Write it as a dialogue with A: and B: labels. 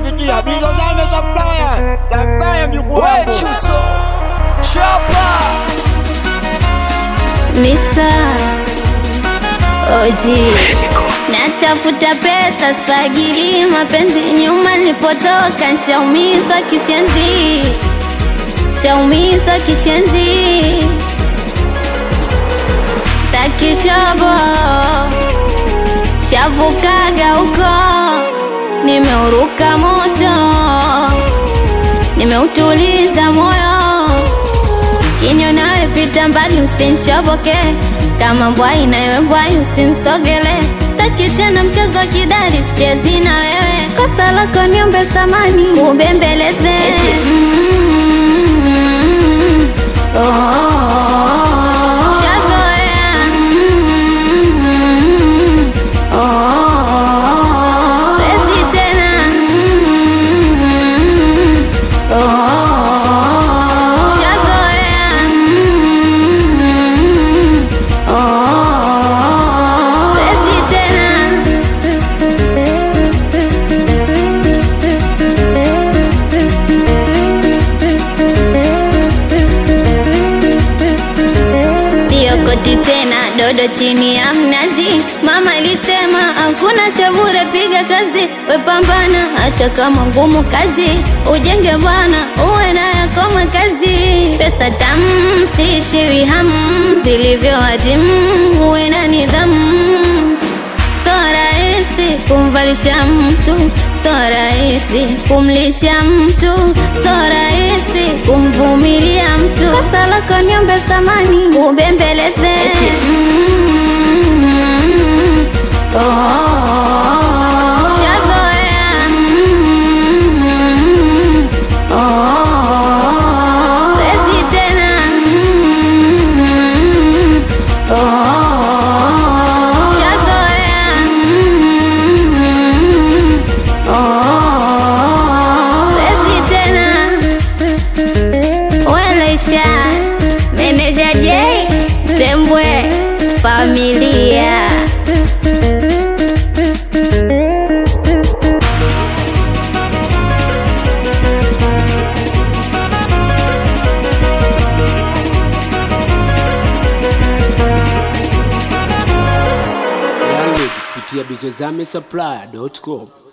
A: kupitia Bizozame Supplier. Supplier mjukuu wangu.
B: Chuso Chapa
C: Nisa Oji Natafuta pesa sagili mapenzi nyuma nilipotoka nshaumizwa kishenzi Shaumizwa kishenzi Takishobo Shavukaga huko Nimeuruka moto Nimeutuliza moyo Kinyo nawe pita mbali usinshoboke Kama mbwai na wewe mbwai usinsogele Sitaki tena mchezo wa kidari sichezi na wewe Kosa lako niombe samani kubembeleze mm, oh, oh, oh. Shazoea mm, oh, oh, oh. Siwezi tena mm, oh, oh, oh. Shazoea mm, oh, oh, oh. Siwezi tena Siokoti tena dodo chini ya mnazi. Mama alisema hakuna cha bure, piga kazi, we pambana, hata kama ngumu kazi, ujenge bwana, uwe na yako makazi. Pesa tamu, siishiwi hamu, zilivyo hatimu, uwe na nidhamu So rahisi kumvalisha mtu, so rahisi kumlisha mtu, so rahisi kumvumilia mtu. Kosa lako niombe samani, ubembeleze Mm, oh, oh, oh. Shazoea Mm, oh, oh, oh. Siwezi tena Mm, oh, oh, oh. Shazoea Mm, oh, oh, oh. Siwezi tena Welaisha Meneja J Tembwe Familia
B: Download kupitia bizozame supply.com